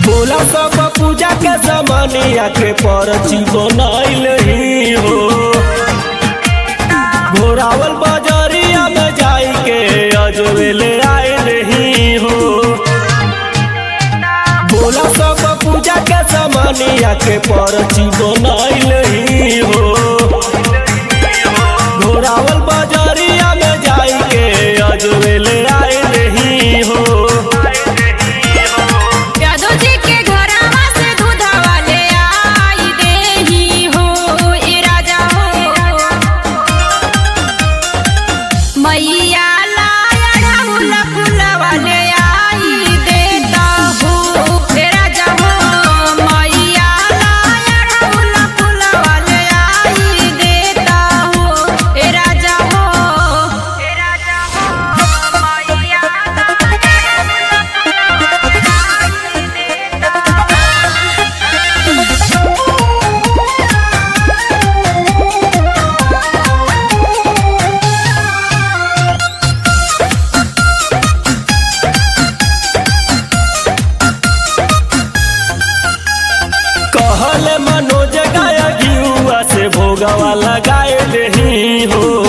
भोला सब पूजा के जमानिया के परची बनाइल ही हो घोरावल बजरिया में जाई के अजवेल आयल ही हो भोला सब पूजा के जमानिया के परची बनाइल ही हो घोरावल बजरिया में जाई के अजवेल आयल ही हो यादव जी के घरवा से दूधवा ले आई देही हो ए राजा हो मैया लाया ढामुल फुलवा ले आई देता हो ए राजा हो मैया लाया ढामुल फुलवा ले आई देता हो ए राजा हो ए राजा हो मैया कहल मनोज गाय घियुआ से भोगवा लगाए ही हो